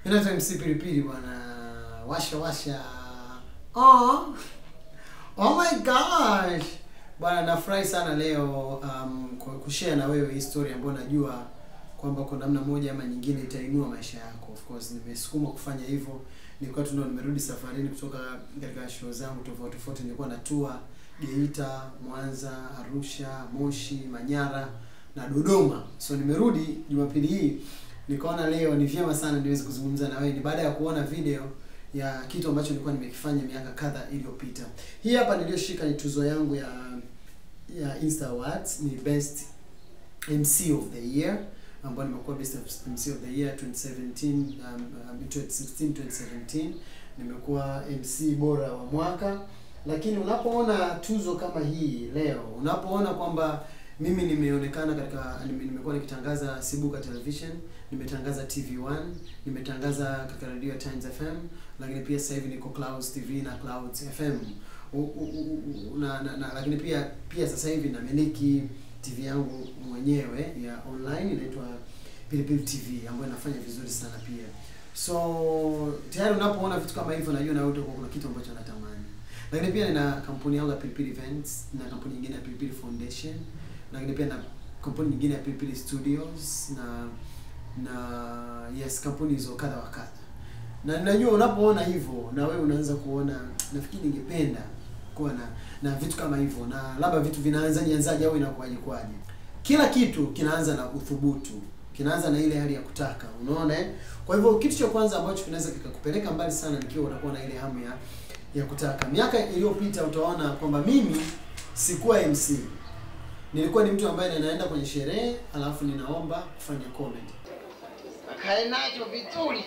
Inaitwa MC Pilipili bwana. Washa washa. Oh. Oh my gosh. Bwana nafurahi sana leo um, kwa kushare na wewe hii story ambayo najua kwamba kwa namna moja ama nyingine itainua maisha yako. Of course nimesukuma kufanya hivyo. Nilikuwa tu ndo nimerudi safarini kutoka katika show zangu tofauti tofauti. Nilikuwa na tour Geita, Mwanza, Arusha, Moshi, Manyara na Dodoma. So nimerudi Jumapili hii nikaona leo ni vyema sana niweze kuzungumza na wewe ni baada ya kuona video ya kitu ambacho nilikuwa nimekifanya miaka kadha iliyopita. Hii hapa niliyoshika ni tuzo yangu ya ya Insta Awards, ni best MC of the year ambayo nimekuwa best MC of the year 2017 um, um, 2016 2017 nimekuwa MC bora wa mwaka lakini unapoona tuzo kama hii leo unapoona kwamba mimi nimeonekana katika nime- nimekuwa nikitangaza Sibuka Television, nimetangaza TV1, nimetangaza katika radio ya Times FM, lakini pia sasa hivi niko Clouds TV na Clouds FM. U, u, u, u, na, na, na, lakini pia pia sasa hivi namiliki TV yangu mwenyewe ya online inaitwa Pilipili TV ambayo inafanya vizuri sana pia. So tayari unapoona vitu kama hivyo najua na wewe utakuwa kuna kitu ambacho natamani. Lakini pia nina kampuni yangu ya Pilipili Events na kampuni nyingine ya Pilipili Foundation lakini pia na kampuni nyingine ya Pilipili Studios na na yes kampuni hizo kadha wa kadha. Na najua unapoona hivyo na wewe unaanza kuona nafikiri ningependa kuwa na na vitu kama hivyo na labda vitu vinaanza nianzaje au inakuwaje kwaje. Kila kitu kinaanza na uthubutu. Kinaanza na ile hali ya kutaka. Unaona eh? Kwa hivyo kitu cha kwanza ambacho kinaweza kikakupeleka mbali sana nikiwa unakuwa na ile hamu ya ya kutaka. Miaka iliyopita utaona kwamba mimi sikuwa MC. Nilikuwa ni mtu ambaye ninaenda kwenye sherehe alafu ninaomba kufanya comedy. akae nacho vizuri,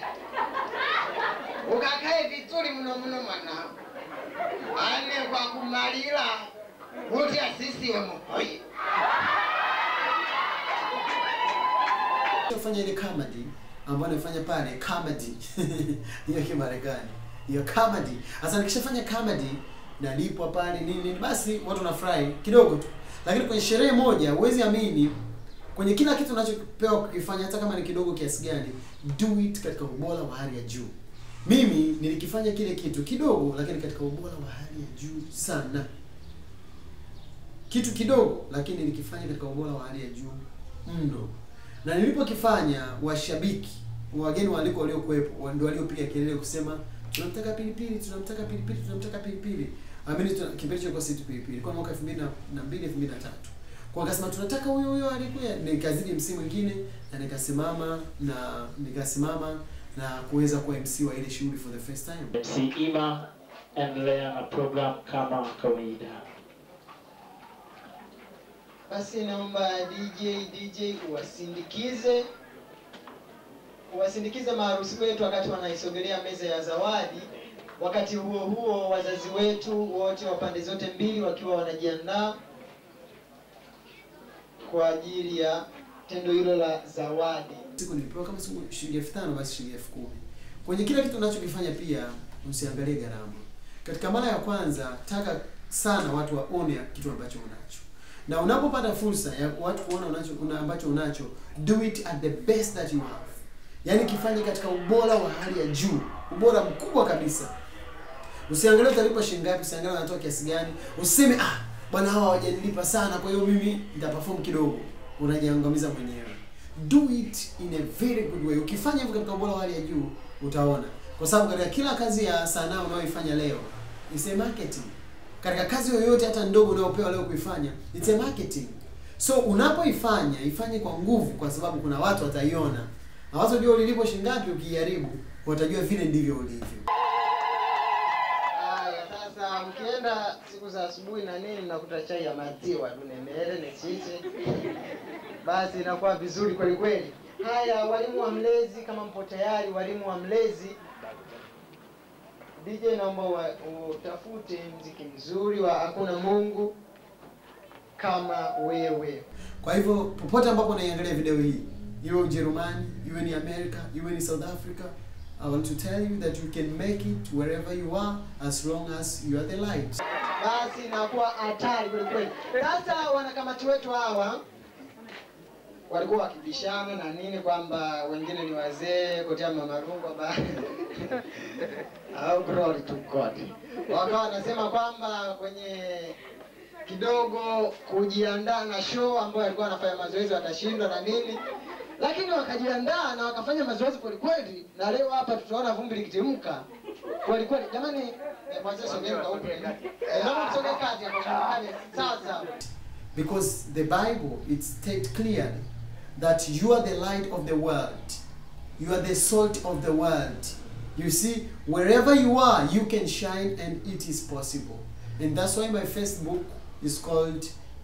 ukakae vizuri mno mno mwanangu, ane kwa kumalila kuti asisiwe muhoyi Kufanya ile comedy ambayo nifanya pale comedy hiyo Kimarekani hiyo comedy. Sasa nikishafanya comedy nalipwa pale nini nini, basi watu wanafurahi kidogo tu, lakini kwenye sherehe moja huwezi amini, kwenye kila kitu unachopewa kukifanya, hata kama ni kidogo kiasi gani, do it katika ubora wa hali ya juu. Mimi nilikifanya kile kitu kidogo, lakini katika ubora wa hali ya juu sana. Kitu kidogo, lakini nilikifanya katika ubora wa hali ya juu mno na nilipokifanya washabiki wageni waliko waliokuwepo wa- ndio waliopiga kelele kusema tunamtaka pilipili tunamtaka pilipili tunamtaka pilipili amini tuna- kipindi hicho ilikuwa si tu pilipili ilikuwa mwaka 2002 2003 kwa akasema tunataka huyo huyo alikuya nikazidi MC mwingine na nikasimama na nikasimama na kuweza kuwa MC wa ile shughuli for the first time MC Ima, endelea na program kama kawaida. Basi naomba DJ DJ uwasindikize uwasindikize maharusi wetu wakati wanaisogelea meza ya zawadi. Wakati huo huo, wazazi wetu wote wa pande zote mbili wakiwa wanajiandaa kwa ajili ya tendo hilo la zawadi. siku nilipewa kama siku shilingi elfu tano basi shilingi elfu kumi kwenye kila kitu unachokifanya pia usiangalie gharama katika mara ya kwanza taka sana watu waone kitu ambacho unacho na unapopata fursa ya watu kuona unacho una ambacho unacho do it at the best that you have yaani kifanye katika ubora wa hali ya juu ubora mkubwa kabisa usiangalie utalipa shilingi ngapi usiangalie unatoa kiasi gani usiseme ah bwana hawa hawajanilipa sana kwa hiyo mimi nitaperform kidogo unajiangamiza mwenyewe do it in a very good way ukifanya hivyo katika ubora wa hali ya juu utaona kwa sababu katika kila kazi ya sanaa unayoifanya leo is a marketing katika kazi yoyote hata ndogo unayopewa leo kuifanya it's a marketing so unapoifanya ifanye kwa nguvu kwa sababu kuna watu wataiona na watu ndio ulilipo shingapi ukijaribu watajua vile ndivyo ulivyo Haya, sasa mkienda siku za asubuhi na nini, mnakuta chai ya maziwa tu nemere nechiche, basi inakuwa vizuri kweli kweli. Haya, walimu wa mlezi, kama mpo tayari, walimu wa mlezi, DJ naomba wa- utafute mziki mzuri wa hakuna Mungu kama wewe. Kwa hivyo popote ambapo unaiangalia video hii, iwe Ujerumani, iwe ni America, iwe ni South Africa, I want to tell you that you can make it wherever you are as long as you are the light. basi inakuwa hatari kweli kweli. Sasa wanakamati wetu hawa walikuwa wakibishana na nini kwamba wengine ni wazee kotea mama Rungwa ba au glory to God. Wakawa wanasema kwamba kwenye kidogo kujiandaa na show ambayo alikuwa anafanya mazoezi watashindwa na nini, lakini wakajiandaa na wakafanya mazoezi kweli kweli, na leo hapa tutaona vumbi likitimka kweli kweli. Jamani, eh, mwanzo sogeni kwa huko. Eh, naomba msogee kati hapo jamani. Sawa sawa. Because the Bible it states clearly that you are the light of the world. You are the salt of the world. You see, wherever you are, you can shine and it is possible. And that's why my Facebook is called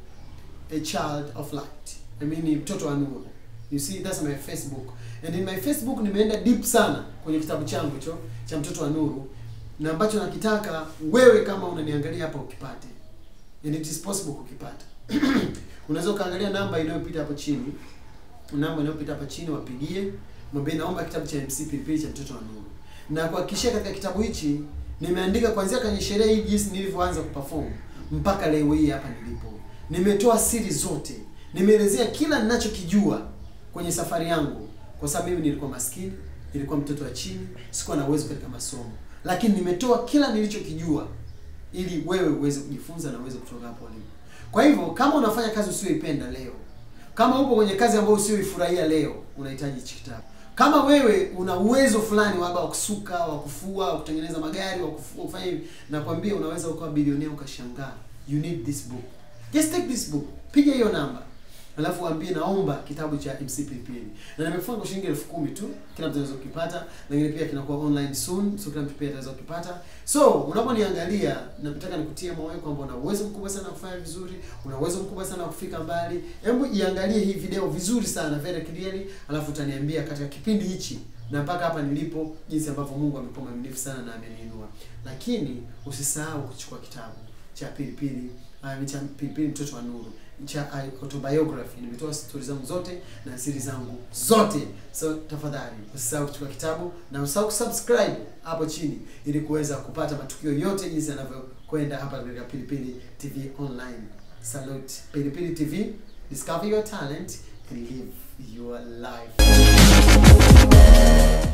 a child of light. I mean ni mtoto wa nuru. You see, that's my Facebook. And in my Facebook nimeenda deep sana kwenye kitabu changu hicho cha mtoto wa nuru na ambacho nakitaka wewe kama unaniangalia hapa ukipate. And it is possible kukipata. Unaweza ukaangalia namba inayopita hapo chini. Namba inayopita hapa chini wapigie, mwambie naomba kitabu cha MC Pilipili cha mtoto wa nuru. Na kuhakikishia katika kitabu hichi nimeandika kuanzia kwenye sherehe hii jinsi nilivyoanza kuperform mpaka leo hii hapa nilipo. Nimetoa siri zote. Nimeelezea kila ninachokijua kwenye safari yangu kwa sababu mimi nilikuwa maskini, nilikuwa mtoto wa chini, sikuwa na uwezo katika masomo. Lakini nimetoa kila nilichokijua ili wewe uweze kujifunza na uweze kutoka hapo ulipo. Kwa hivyo kama unafanya kazi usiyoipenda leo, kama upo kwenye kazi ambayo usiyoifurahia leo, unahitaji hichi kitabu. Kama wewe una uwezo fulani labda wa kusuka, wa kufua, wa kutengeneza magari, wa kufua, kufanya hivi, nakwambia unaweza ukawa bilionea ukashangaa. You need this book. Just take this book. Piga hiyo namba. Alafu waambie naomba kitabu cha MC Pilipili. Na nimefunga kwa shilingi elfu kumi tu. Kila mtu anaweza kukipata, lakini pia kinakuwa online soon, so kila mtu pia anaweza kukipata. So, unaponiangalia, nataka nikutie moyo kwamba una uwezo mkubwa sana wa kufanya vizuri, una uwezo mkubwa sana wa kufika mbali. Hebu iangalie hii video vizuri sana, very clearly, alafu utaniambia katika kipindi hichi na mpaka hapa nilipo jinsi ambavyo Mungu amekuwa mwaminifu sana na ameniinua. Lakini usisahau kuchukua kitabu cha Pilipili, uh, cha Pilipili mtoto wa nuru cha uh, autobiography. Nimetoa stori zangu zote na siri zangu zote, so tafadhali usisahau kuchukua kitabu na usisahau kusubscribe hapo chini ili kuweza kupata matukio yote jinsi yanavyokwenda hapa katika Pilipili TV online. Salute Pilipili TV, discover your talent and live your life.